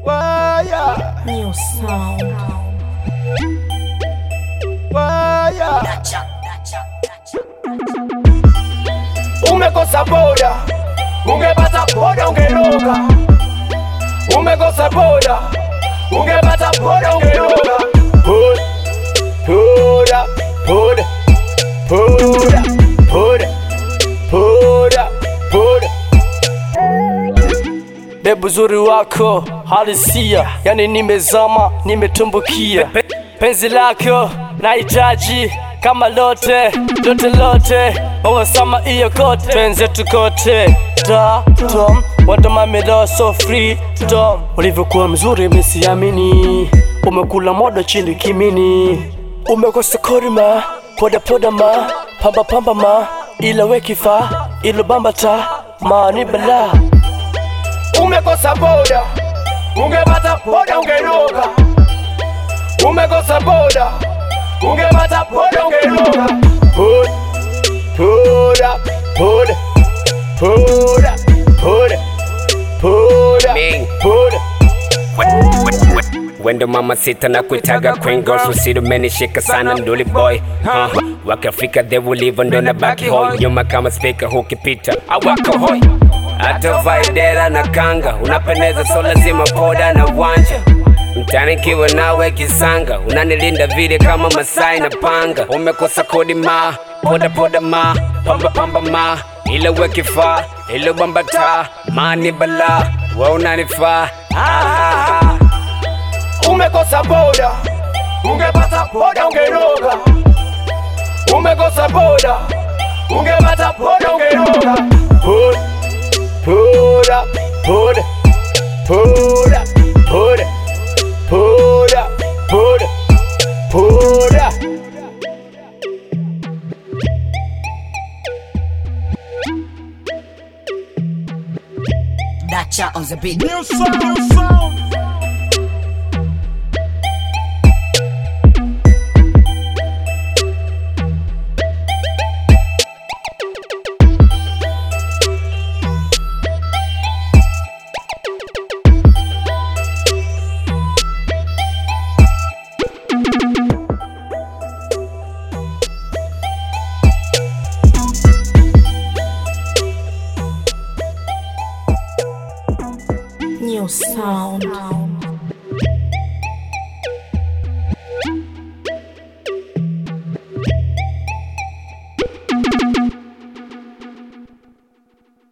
Waya, New sound. waya. Umekosa boda, ungepata boda ungeroga. Umekosa boda, ungepata boda ungeroga. Boda, boda, boda, boda, boda, boda, boda. Bebu uzuri wako halisia, yani nimezama, nimetumbukia Pe- penzi lako nahitaji kama lote lote lote, wawasama iyo kote, penzi tukote da tom wadomamilo so free dom, ulivyokuwa mzuri misiamini, umekula modo chini kimini, umekosa korima poda poda ma pamba pamba ma ila wekifa ilo bambata mani bala Umekosa boda, ungepata boda ungeroga. Umekosa boda, ungepata boda ungeroga. Boda, boda, boda, boda, boda, boda, Ming. boda. Wendo mama sita na kuitaga queen girls usido menishika sana nduli boy huh. Wakafika they will live ndo na baki hoi nyuma kama speaker hukipita awako hoi hata vaidera na kanga unapendeza so lazima poda na wanja mtani kiwa nawe kisanga unanilinda vile kama masai na panga umekosa kodi ma poda poda ma pamba pamba ma ile wekifaa ile bambata mani bala wa unanifaa ah, ah, ah. Umekosa boda, ungepata boda ungeroga. Umekosa boda, ungepata boda ungeroga. Boda, boda, boda, boda, boda, boda, boda, boda. Dacha on the beat. New sound, new sound. New sound.